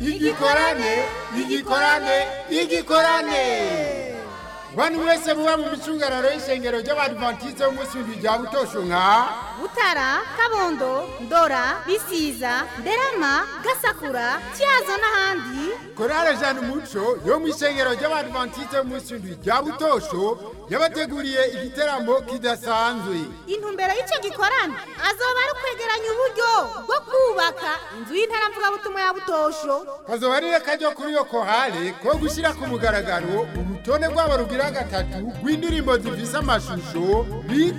igikorane igikorane igikorane bantu mwese muba mu micungararo y'ishengero ry'abadivantiste b'umunsi w'indwi rya butosho nka butara kabondo ndora bisiza nderama gasakura cyazo n'ahandi korale jana umuco yo mu ishengero ry'abadivantiste b'umunsi w'indwi rya butosho yabateguriye igiteramo kidasanzwe intumbero y'icyo gikorana azoba ari ukwegeranya uburyo bwo kubaka inzu y'intaramvugabutumwa ya butosho kazoba ari kajya kuri iyo kohale ko gushyira ku mugaragaro urutonde rwabo rugira gatatu rw'indirimbo zifise amashusho bita